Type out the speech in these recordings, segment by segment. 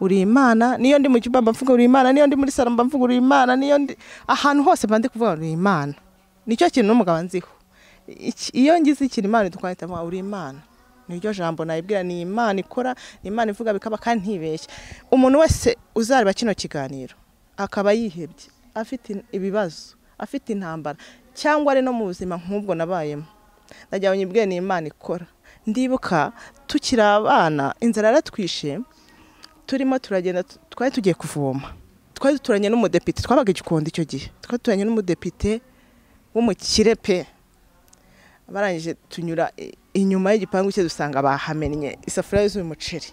uri imana niyo ndi mu cyumba mba mvuga uri imana niyo ndi muri salo mba mvuga uri imana niyo ndi ahantu hose mba ndi kuvuga uri imana nicyo kintu n'umugabo nziho Iki- iyo ngize ikintu imana idukwanita mvuga uri imana niryo jambo nayibwira ni imana ikora ni imana ivuga bikaba kandi ntibeshye umuntu wese uzareba kino kiganiro akaba yihebye afite ibibazo afite intambara cyangwa ari no mu buzima nk'ubwo nabayemo ndagira ngo nyibwire ni imana ikora ndibuka tukiri abana inzara yaratwishe turimo turagenda tu- twari tugiye kuvoma twari duturanye n'umudepite twabaga igikondo icyo gihe twari duturanye n'umudepite w'umukire pe barangije tunyura i- inyuma y'igipangu cye dusanga bahamennye isafuriya yuzuye umuceri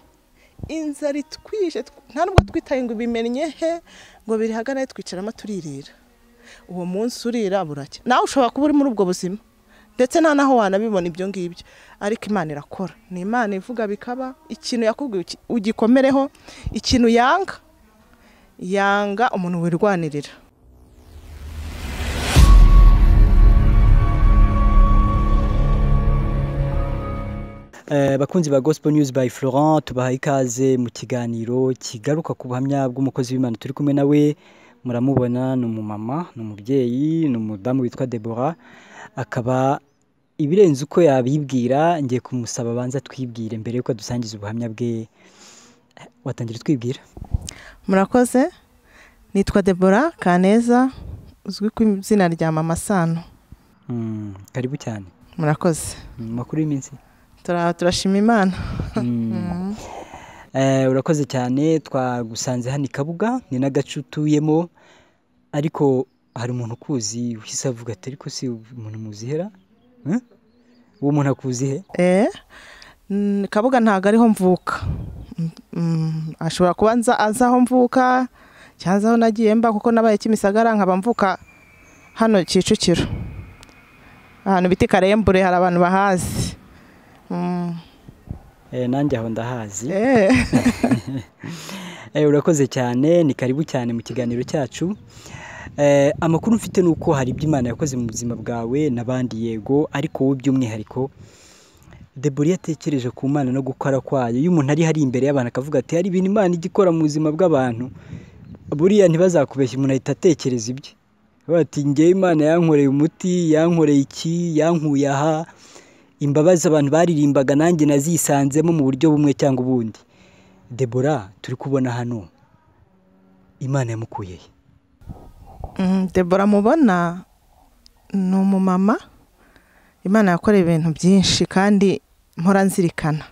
inzara itwishe tw- nta nubwo twitaye ngo bimennye he ngo birihagane twicaramo turirira uwo munsi urira buracya nawe ushobora kuba uri muri ubwo buzima ndetse nta naho wanabibona ibyo ngibyo ariko imana irakora ni imana ivuga bikaba ikintu yakubwiye uki- ugikomereho ikintu yanga yanga umuntu wirwanirira Eh, bakunzi ba gospel news by florent tubaha ikaze mu kiganiro kigaruka ku buhamya bw'umukozi w'imana turi kumwe nawe muramubona ni umumama ni umubyeyi ni umudamu witwa debora akaba ibirenze uko yabibwira ngiye kumusaba abanza twibwire mbere y'uko dusangiza ubuhamya bwe Eh, watangira utwibwira murakoze nitwa debora kaneza uzwi ku izina rya mama sano Mm, karibu cyane murakoze Mm, makuru y'iminsi Tura- turashima imana Mm. Eh, urakoze cyane twagusanze hano i kabuga ni n'agace utuyemo ariko hari umuntu ukuzi uhise avuga ati ariko si umuntu muzihera Eh? uwo muntu akuzihe Eh, mm, kabuga ntabwo ariho mvuka Mm, mm, ashobora kuba nza- azi aho mvuka cyangwa azi aho nagiye mba kuko nabaye kimisagara nkaba mvuka hano kicukiro ahantu bita i karembure hari abantu bahazi Mm, Eh, nanjye aho ndahazi eh. Eh, urakoze cyane ni karibu cyane mu kiganiro cyacu Eh, amakuru mfite ni uko hari ibyo imana yakoze mu buzima bwawe n'abandi yego ariko wowe by'umwihariko debora iyo atekereje ku mana no gukora kwayo iyo umuntu ari hari imbere y'abantu akavuga ati hari ibintu imana ijya ikora mu buzima bw'abantu buriya ntibazakubeshye umuntu ahita atekereza ibye Aravuga ati ngewe imana yankoreye umuti yankoreye iki yankuye aha imbabazi abantu baririmbaga nanjye nazisanzemo mu buryo bumwe cyangwa ubundi debora turi kubona hano imana yamukuye he Mm, debora mubona ni umumama imana yakoreye ibintu byinshi kandi mpora nzirikana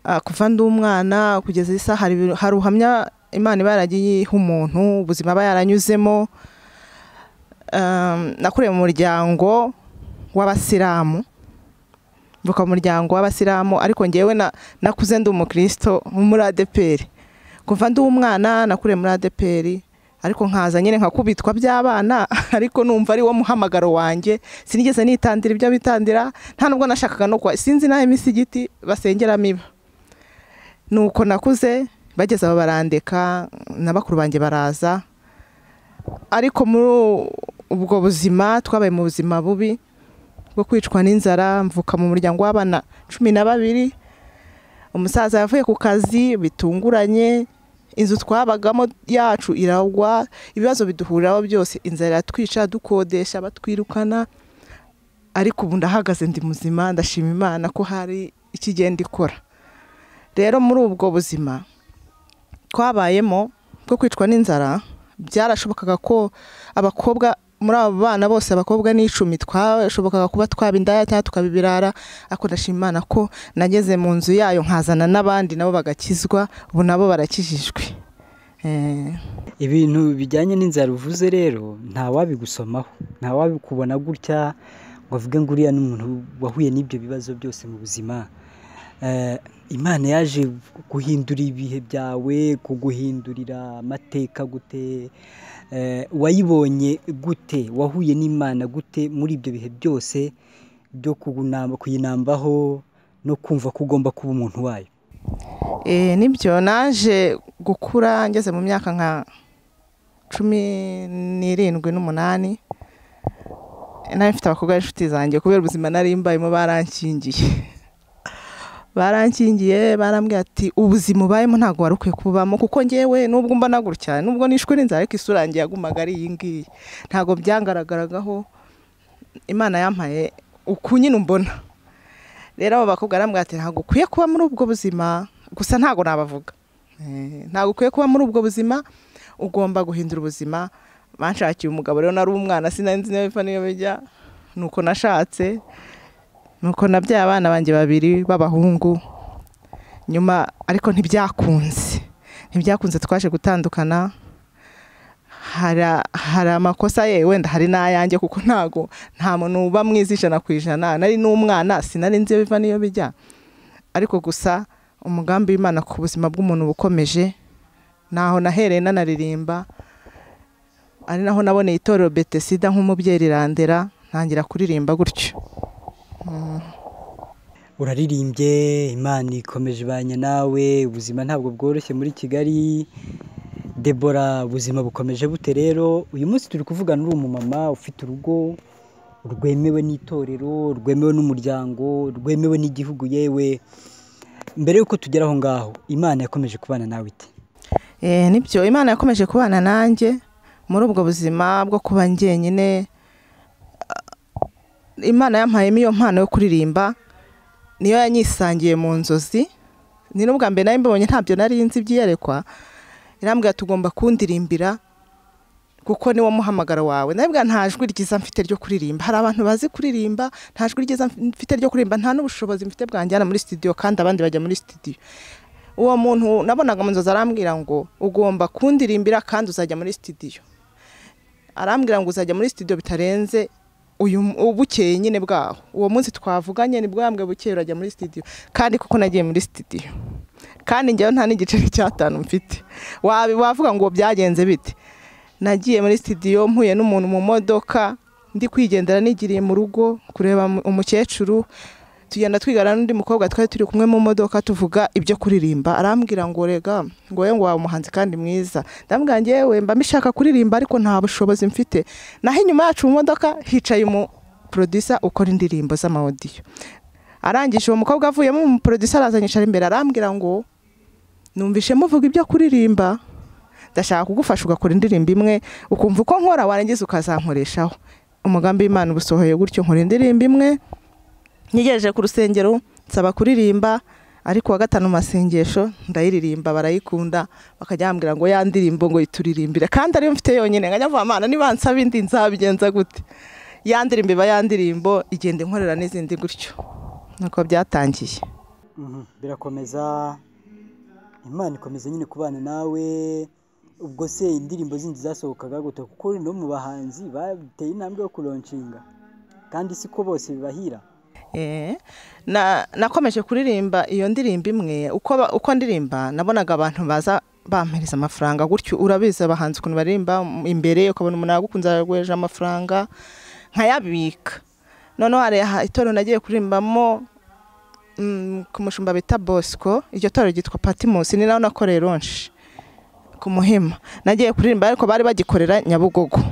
Ah, kuva ndi umwana kugeza iyi saha hari ibintu- hari ubuhamya imana iba yaragiye iha umuntu ubuzima aba yaranyuzemo Um, nakuriye mu muryango w'abasilamu mvuka mu muryango w'abasilamu ariko ngewe na- nakuze ndi umukristo muri adeperi kuva ndi umwana nakuriye muri adeperi ariko nkaza nyine nkakubitwa by'abana ariko numva ari wo muhamagaro wanjye sinigeze nitandira ibyo bitandira nta nubwo nashakaga no kwa sinzi n'aho imisigiti basengeramo iba nuko nakuze bageze aho barandeka na bakuru banjye baraza ariko muri ubwo buzima twabaye mu buzima bubi bwo kwicwa n'inzara mvuka mu muryango w'abana cumi na babiri umusaza yavuye ku kazi bitunguranye inzu twabagamo yacu iragwa ibibazo biduhuriraho byose inzara iratwica dukodesha batwirukana ariko ubu ndahagaze ndi muzima ndashima imana ko hari ikigenda ikora rero muri ubwo buzima twabayemo bwo kwicwa n'inzara byarashobokaga ko abakobwa muri abo bana bose abakobwa ni icumi twashobokaga kuba twaba indaya cyangwa tukaba ibirara ariko ndashima imana ko nageze mu nzu yayo nkazana n'abandi nabo bagakizwa ubu nabo barakijijwe Eh, ibintu bijyanye n'inzara uvuze rero ntawabigusomaho ntawabikubona gutya ngo avuge ngo uriya ni umuntu wahuye n'ibyo bibazo byose mu buzima Eh, imana yaje guhindura ibihe byawe kuguhindurira amateka gute Eh, wayibonye gute wahuye n'imana gute muri ibyo bihe byose byo kugunamba- kuyinambaho no kumva ko ugomba kuba umuntu wayo eh, nibyo naje gukura ngeze mu myaka nka cumi n'irindwi n'umunani nari mfite abakobwa b'inshuti zanjye kubera ubuzima nari mbayemo barankingiye barankingiye barambwira ati ubuzima ubayemo ntabwo wari ukwiye kubamo kuko ngewe nubwo mbona gutya cyane nubwo nishwe n'inzara ariko isura yanjye yagumaga ari iyi ngiyi ntabwo byangaragaragaho imana yampaye uku nyine umbona rero abo bakobwa barambwira ati ntabwo ukwiye kuba muri ubwo buzima gusa ntabwo nabavuga Eh, ntabwo ukwiye kuba muri ubwo buzima ugomba guhindura ubuzima banshakiye umugabo rero nari umwana sinanzi neza niyo bijya ni uko nashatse nuko nabyaye abana banjye babiri b'abahungu nyuma ariko ntibyakunze ntibyakunze twaje gutandukana hara- hari amakosa ye wenda hari n'ayanjye kuko ntago nta muntu uba mwiza ijana ku ijana nari n'umwana sinari nzi iyo biva n'iyo bijya ariko gusa umugambi w'imana ku buzima bw'umuntu uba ukomeje naho nahereye nanaririmba ari naho naboneye itorero betesida nk'umubyeyi rirandera ntangira kuririmba gutyo uraririmbye imana ikomeje ibanye nawe ubuzima ntabwo bworoshye muri kigali debora ubuzima bukomeje bute rero uyu munsi turi kuvugana uri umumama ufite urugo rwemewe n'itorero rwemewe n'umuryango rwemewe n'igihugu yewe mbere y'uko tugera aho ngaho imana yakomeje kubana nawe ite Eh, nibyo imana yakomeje kubana nanjye muri ubwo buzima bwo kuba njyenyine Ah, imana yampayemo iyo mpano yo kuririmba niyo yanyisangiye mu nzozi ni n'ubwa mbere nari mbibonye ntabyo nari nzi ibyiyerekwa irambwira tugomba kundirimbira kuko niwo muhamagaro wawe nabibwa nta jwi ryiza mfite ryo kuririmba hari abantu bazi kuririmba nta jwi ryiza mfite ryo kuririmba nta n'ubushobozi mfite bwanjyana muri studio kandi abandi bajya muri studio uwo muntu nabonaga mu nzozi arambwira ngo ugomba kundirimbira kandi uzajya muri studio arambwira ngo uzajya muri studio bitarenze uyu bukeye nyine bwaho uwo munsi twavuganye nibwo yambwiye bukeye urajya muri studio kandi kuko nagiye muri studio kandi njyewe nta n'igiceri cy'atanu mfite Wabi- wavuga ngo byagenze bite nagiye muri studio mpuye n'umuntu mu modoka ndi kwigendera nigiriye mu rugo kureba mu- umukecuru tugenda twigana n'undi mukobwa twari turi kumwe mu modoka tuvuga ibyo kuririmba arambwira ngo rega ngo we ngo waba umuhanzi kandi mwiza ndambwira ngewe mba mbishaka kuririmba ariko nta bushobozi mfite naho inyuma yacu mu modoka hicaye umu producer ukora indirimbo z'amawodiyo arangije uwo mukobwa avuyemo umu producer arazanyishara imbere arambwira ngo numvishe muvuga ibyo kuririmba ndashaka kugufasha ugakora indirimbo imwe ukumva uko nkora warangiza ukazankoreshaho umugambi w'imana uba usohoye gutyo nkora indirimbo imwe nyegereje ku rusengero nsaba kuririmba ariko wa gatanu mu masengesho ndayiririmba barayikunda bakajya bambwira ngo ya ndirimbo ngo yituririmbire kandi ariyo mfite yonyine nkajya mvuga amana niba nsaba indi nzabigenza gute ya ndirimbo iba ya ndirimbo igenda inkorera n'izindi gutyo nuko byatangiye Mhm, birakomeza imana ikomeza nyine kubana nawe ubwo se indirimbo zindi zasohokaga gute kuko no mu bahanzi bateye intambwe yo kuronshinga kandi siko bose bibahira Eh, na nakomeje kuririmba iyo ndirimbo imwe uko ba- uko ndirimba nabonaga abantu baza bampereza amafaranga gutyo urabizi abahanzi ukuntu baririmba m- imbere ukabona umuntu yagukunze yaguheje amafaranga nkayabika noneho hari aha- itorero nagiye kurimbamo mm, ku mushumba bita bosco iryo torero ryitwa patimus ni naho nakoreye ronshi ku muhima nagiye kuririmba ariko bari bagikorera nyabugogo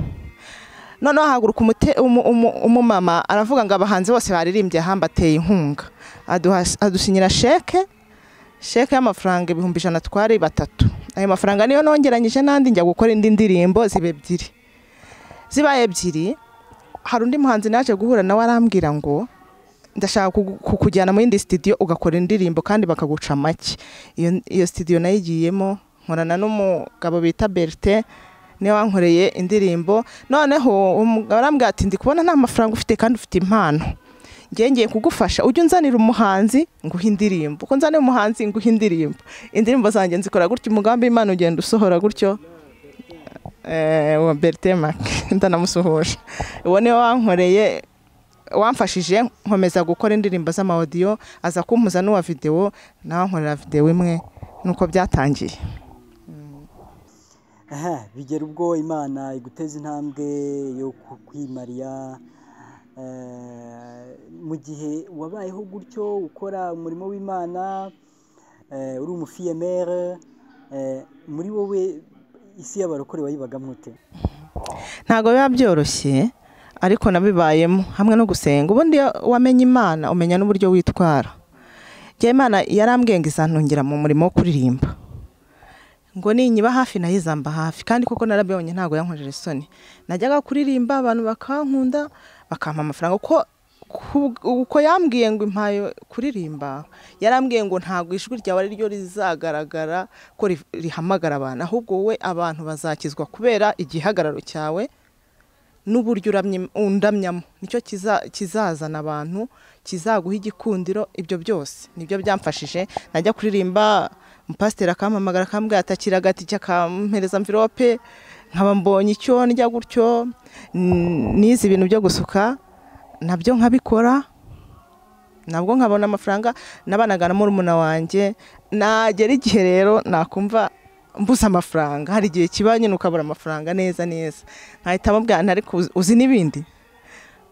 noneho hahaguruka umute- umu- umu- umumama aravuga ngo abahanzi bose baririmbye hambateye inkunga Aduha- adusinyira sheke sheke y'amafaranga ibihumbi ijana twari batatu ayo mafaranga niyo nongeranyije n'andi njya gukora indi ndirimbo ziba ebyiri zibaye ebyiri hari undi muhanzi naje guhura nawe arambwira ngo ndashaka kugu- kukujyana mu yindi studio ugakora indirimbo kandi bakaguca make iyo, iyo studio nayo igiyemo nkorana n'umugabo bita Bertin niwe wankoreye indirimbo noneho uwo mugabo arambwira ati ndi kubona nta mafaranga ufite kandi ufite impano ngiye ngiye kugufasha ujye unzanira umuhanzi nguha indirimbo uko nzaniye umuhanzi nguha indirimbo indirimbo zanjye nzikora gutyo umugambi w'imana ugenda usohora gutyo Eh, uwo Bertin Mark ndanamusuhuje uwo niwe wankoreye wamfashije nkomeza gukora indirimbo z'amawodiyo aza kumpuza n'uwa videwo nawe ankorera videwo imwe nuko byatangiye Aha, bigera ubwo imana iguteza intambwe yo ku- kwimariya Eh, mu gihe wabayeho gutyo ukora umurimo w'imana eh, uri umufiyemere eh, muri wowe isi y'abarokore wayibagamo ute ntabwo biba byoroshye ariko nabibayemo hamwe no gusenga ubundi iyo wamenye imana umenya n'uburyo witwara njyewe imana yarambwenga izantungira mu murimo wo kuririmba ngo ninyiba hafi nayizamba hafi kandi koko narabibonye ntabwo yankojeje isoni najyaga kuririmba abantu bakankunda bakampa amafaranga kuko ku- uko yambwiye ngo impaye kuririmba yarambwiye ngo ntabwo ijwi ryawe ari ryo rizagaragara ko ri- rihamagara abantu ahubwo wowe abantu bazakizwa kubera igihagararo cyawe n'uburyo uramye- undamyamo nicyo kiza- kizazana abantu kizaguha igikundiro ibyo byose nibyo byamfashije najya kuririmba umupasiteri akampamagara akambwira atakira agatike akampereza mvirope nkaba mbonye icyo ndya gutyo n- nize ibintu byo gusuka nabyo nkabikora nabwo nkabona amafaranga n'abanaga murumuna wanjye nagera igihe rero nakumva mbuze amafaranga hari igihe kiba nyine ukabura amafaranga neza neza nkahita mubwana ariko uzi- uzi n'ibindi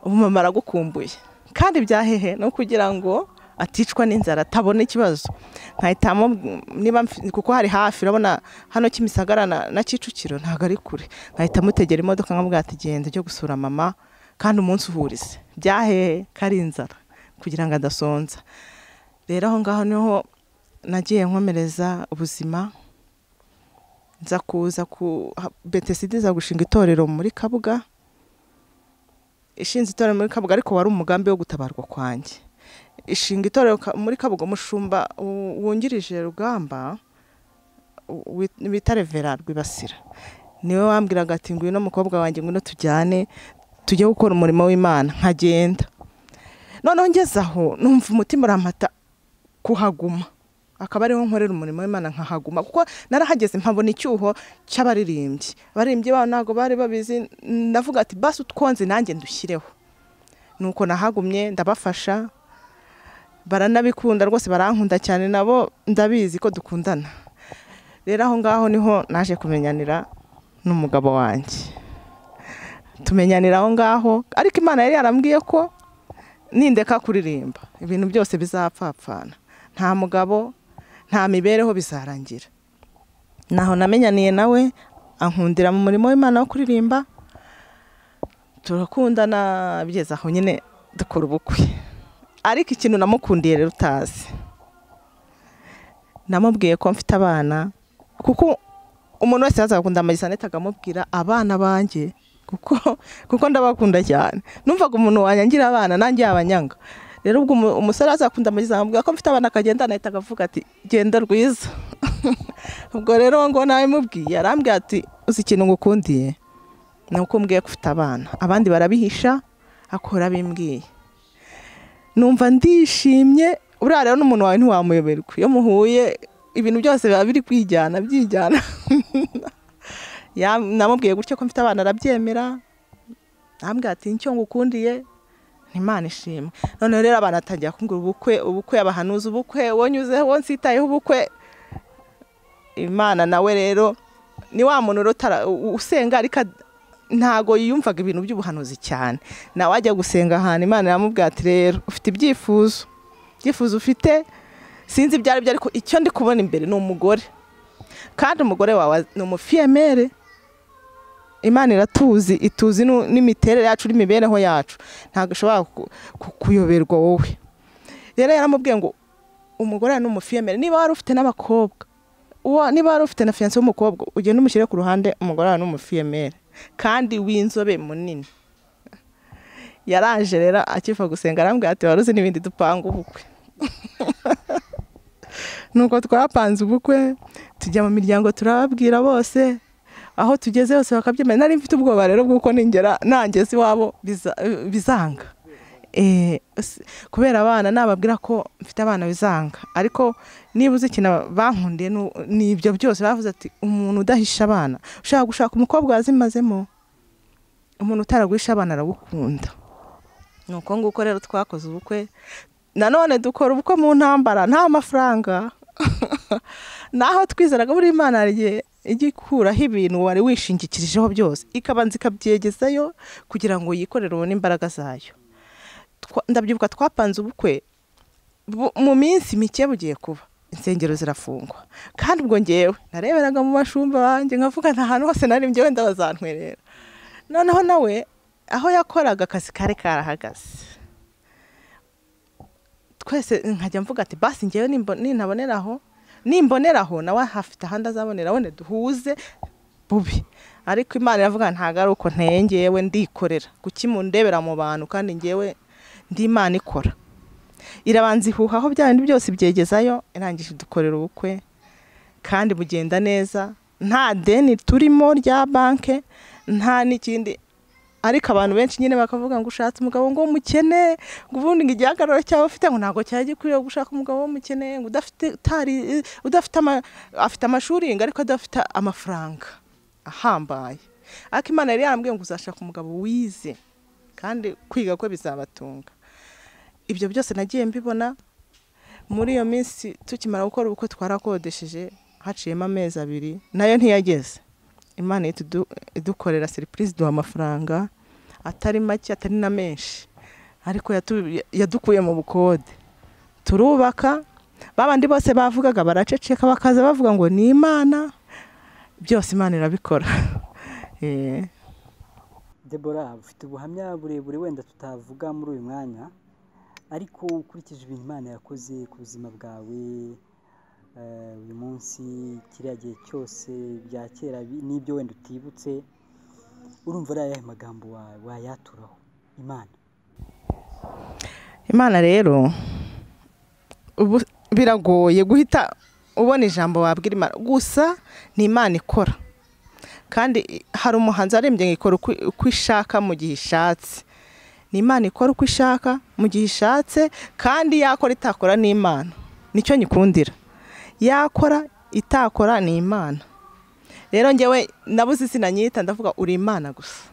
ubu mama aragukumbuye kandi byahehe ni ukugira ngo aticwa n'inzara atabona ikibazo nkahitamo niba mfi- kuko hari hafi urabona hano kimisagara na, na kicukiro ntabwo ari kure nkahita mutegera imodoka nkamubwira ati genda ujye gusura mama kandi umunsi uhurize byahehe ko ari inzara kugira ngo adasonza rero aho ngaho niho nagiye nkomereza ubuzima nza kuza ku ha- betesidi iza gushinga itorero muri kabuga ishinze itorero muri kabuga ariko wari umugambi wo gutabarwa kwanjye ishinga itorero ka- muri kabuga umushumba wu- wungirije rugamba u- wi- bita revera rwibasira niwe wambwiraga ati ngwino mukobwa wanjye ngwino tujyane tujye gukora umurimo w'imana nkagenda noneho ngeze aho numva umutima urampata kuhaguma akaba ariho nkorera umurimo w'imana nkahaguma kuko narahageze mpabona icyuho cy'abaririmbyi abaririmbyi babo ntabwo bari babizi ndavuga ati basi utwonze nanjye ndushyireho nuko nahagumye ndabafasha baranabikunda rwose barankunda cyane nabo ndabizi ko dukundana rero aho ngaho niho naje kumenyanira n'umugabo wanjye tumenyanira aho ngaho ariko imana yari yarambwiye ko nindeka kuririmba ibintu byose bizapfapfana nta mugabo nta mibereho bizarangira naho namenyaniye nawe ankundira mu murimo w'imana wo kuririmba turakundana bigeze aho nyine dukora ubukwe ariko ikintu namukundiye rero utazi namubwiye ko mfite abana kuko umuntu wese yazaga kundambaye sanete akamubwira abana banjye kuko kuko ndabakunda cyane numvaga umuntu wanyangira abana nanjye yabanyanga rero ubwo umu- umusore azakunda amagize amubwira ko mfite abana akagenda anahita akavuga ati genda rwiza ubwo rero uwo ngo nawe mubwiye arambwira ati uzi ikintu ngukundiye ni uko umbwiye ko ufite abana abandi barabihisha akora bimbwiye numva ndishimye uriya rero n'umuntu wawe ntiwamuyoberwa iyo muhuye ibintu byose biba biri kwijyana byijyana Ya- namubwiye gutyo ko mfite abana arabyemera arambwira ati nicyo ngukundiye ni Imana ishimwe noneho rero abantu atangira kumbwira ubukwe ubukwe abahanuza ubukwe wonyuzeho nsitayeho ubukwe imana nawe rero ni wa muntu rero utara- u- usenga ariko ad- ntago yiyumvaga ibintu by'ubuhanuzi cyane nawe ajya gusenga ahantu imana iramubwira ati rero ufite ibyifuzo ibyifuzo ufite sinzi ibyo ari byo ariko icyo ndi kubona imbere ni umugore kandi umugore wawe ni umufiyemere imana iratuzi ituzi nu- n'imiterere yacu n'imibereho yacu ntabwo ishobora ku- ku- kuyoberwa wowe rero yaramubwiye ngo umugore ni umufiyemere niba wari ufite n'abakobwa uwo niba wari ufite na fiyanse w'umukobwa ugende umushyire ku ruhande umugore wawe ni umufiyemere kandi w'inzobe munini yaraje rero akiva gusenga arambwira ati wari uzi n'ibindi dupanga ubukwe nuko twapanze ubukwe tujya mu miryango turababwira bose aho tugeze hose bakabyemera nari mfite ubwoba rero bw'uko ningera nangeze iwabo biza- bizanga Eh, s- kubera abana nababwira ko mfite abana bizanga ariko niba uzi ikintu bankundiye nu- ni ibyo byose bavuze ati umuntu udahisha abana ushaka gushaka umukobwa wazimazemo umuntu utaraguhisha abana aragukunda ni uko nguko rero twakoze ubukwe nanone dukora ubukwe mu ntambara nta mafaranga naho twizeraga buri imana hari igihe ijya ikuraho ibintu wari wishingikirijeho byose ikabanza ikabyegezayo kugira ngo yikorere ubone imbaraga zayo Twa- ndabyibuka twapanze ubukwe bu- mu minsi mike bugiye kuba insengero zirafungwa kandi ubwo ngewe nareberaga mu bashumba banjye nkavuga nta hantu hose nari njyewe ndabazantwerera noneho nawe aho yakoraga akazi kari karahagaze twese nkajya mvuga ati basi ngewe nimbo- nintaboneraho nimboneraho nawe hafite ahandi azaboneraho ne duhuze bubi ariko imana iravuga ntabwo ari uko nteye ngewe ndikorera kuki mundebera mu bantu kandi ngewe ndi imana ikora irabanza ihuha aho bya bindi byose ibyegezayo irangije dukorera ubukwe kandi bugenda neza nta deni turimo rya banke nta n'ikindi ariko abantu benshi nyine bakavuga ngo ushatse umugabo ngo umukene ngo ubundi ngo igihagararo cyawe ufite ngo ntabwo cyari gikwiye gushaka umugabo w'umukene ngo udafite utari udafite ama- afite amashuri ngo ariko adafite amafaranga ahambaye ariko imana yari yarambwiye ngo uzashaka umugabo wize kandi kwiga kwe bizabatunga ibyo byose nagiye mbibona muri iyo minsi tukimara gukora ubukwe twarakodesheje haciyemo amezi abiri nayo ntiyageze imana ihita idu- idukorera seripurize iduha amafaranga atari make atari na menshi ariko yatu- yadukuye mu bukode turubaka babandi bose bavugaga baraceceka bakaza bavuga ngo ni imana byose imana irabikora Eh. Debora ufite ubuhamya burebure wenda tutavuga muri uyu mwanya ariko ukurikije ibintu Imana yakoze ku buzima bwawe eh, uyu munsi kiriya gihe cyose bya kera bi- n'ibyo wenda utibutse urumva ari ayahe magambo wa- wayaturaho Imana imana rero ubu biragoye guhita ubona ijambo wabwira imana gusa ni imana ikora kandi i- hari umuhanzi arembye ngo ikora uko- uko ishaka mu gihe ishatse ni imana ikora uko ishaka mu gihe ishatse kandi yakora itakora ni imana nicyo nyikundira yakora itakora ni imana rero njyewe nabuze izina nyita ndavuga uri imana gusa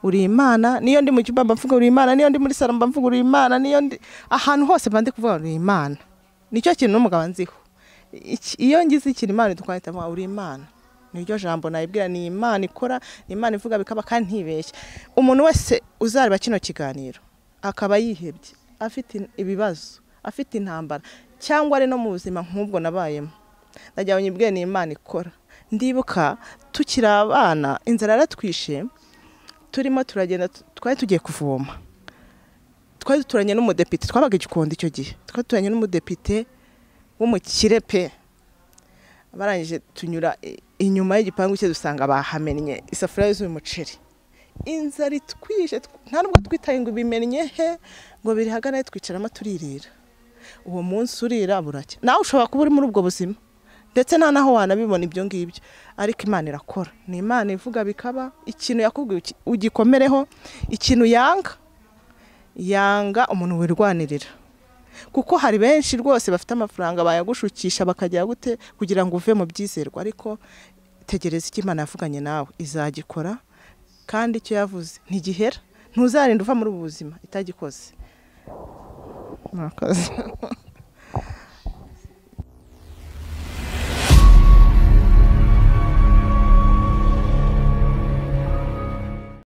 uri imana niyo ndi mu cyumba mba mvuga uri imana niyo ndi muri salo mba mvuga uri imana niyo ndi ahantu hose mba ndi kuvuga uri imana nicyo kintu n'umugabo nziho Iki- iyo ngize ikintu imana idukwanita mvuga uri imana niryo jambo nayibwira ni imana ikora ni imana ivuga bikaba kandi ntibeshya umuntu wese uzareba kino kiganiro akaba yihebye afite in- ibibazo afite intambara cyangwa ari no mu buzima nk'ubwo nabayemo ndagira ngo nyibwire ni imana ikora ndibuka tukiri abana inzara yaratwishe turimo turagenda tu- twari tugiye kuvoma twari duturanye n'umudepite twabaga igikondo icyo gihe twari duturanye n'umudepite w'umukire pe barangije tunyura i- inyuma y'igipangu cye dusanga bahamennye isafuriya yuzuye umuceri inzara itwishe tw- nta nubwo twitaye ngo bimennye he ngo biri hagana twicaramo turirira uwo munsi urira buracya nawe ushobora kuba uri muri ubwo buzima ndetse nta naho wanabibona ibyo ngibyo ariko imana irakora ni imana ivuga bikaba ikintu yakubwiye uki- ugikomereho ikintu yanga yanga umuntu wirwanirira kuko hari benshi rwose bafite amafaranga bayagushukisha bakajya gute kugira ngo uve mu byizerwa ariko tegereza icyo imana yavuganye nawe izagikora kandi icyo yavuze ntigihera ntuzarinda uva muri ubu buzima itagikoze murakoze